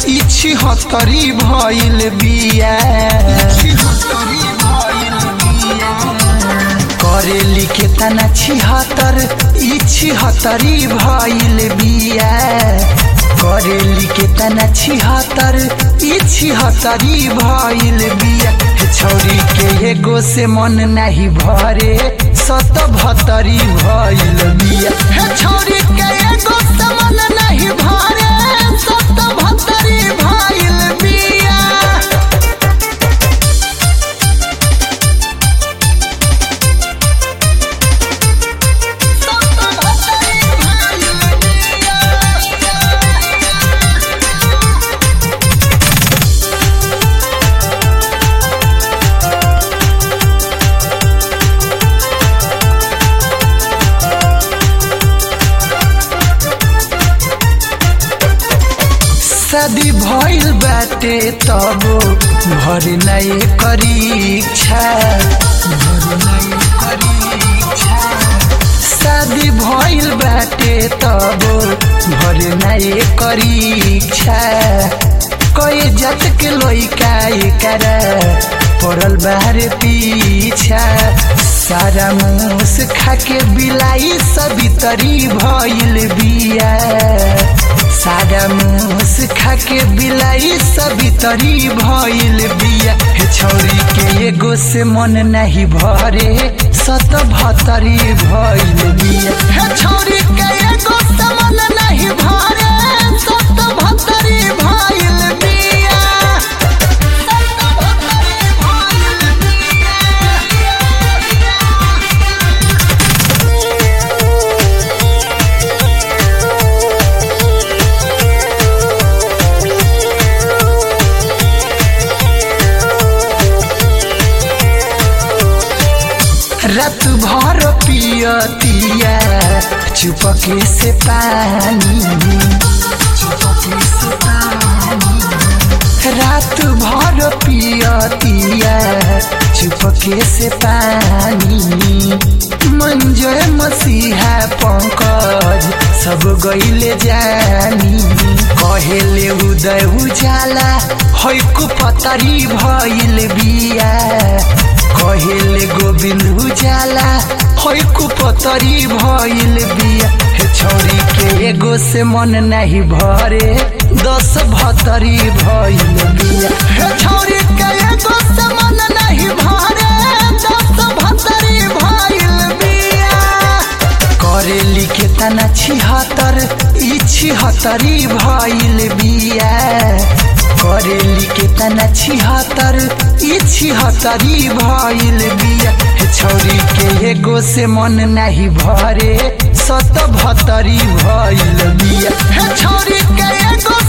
इछि हतरी भइल बिया करेली के तना छिहत्तर इछि हतरी भइल बिया करेली के तना छिहत्तर इछि हतरी भइल बिया हे छौरी के एगो से मन नाही भरे सत भतरी भइल बिया हे छौरी के एगो से मन नाही भरे सत भतरी भइल बिया शादी भइल बाटे तब भर नहीं परीक्षा भर नहीं परीक्षा शादी भइल बाटे तब भर नहीं परीक्षा कई जात के लइका एकर पड़ल बाहर पीछा सारा मूस खाके बिलाई सभी तरी भइल बिया सारा मूस खाके बिलाई सभी तरी भइल बिया हे छौरी के एगो से मन नहीं भरे सत भतरी भइल बिया हे छौरी के एगो से मन नहीं भरे सत भतरी भइल बिया सत भतरी भइल रात भर पियतिया चुपके से पानी चुपके से पानी रात भर पियतिया चुपके से पानी मंजर मसीहा पंकज सब गईले जानी कहेले उदय उजाला हैकु पतरी भइल बिया कहेले गोविंद उजाला हैकु पतरी भइल बिया हे छौरी के एगो से मन नहीं भरे दस भतरी भइल बिया हे छौरी के एगो से मन नहीं भरे दस भतरी भइल बिया करेली के तना छिहत्तर ई छिहत्तरी भइल बिया करेली के तना छिहत्तर ई छिहत्तरी भइल बिया हे छौरी के एगो से मन नाही भरे सत भतरी भइल बिया हे छौरी के एगो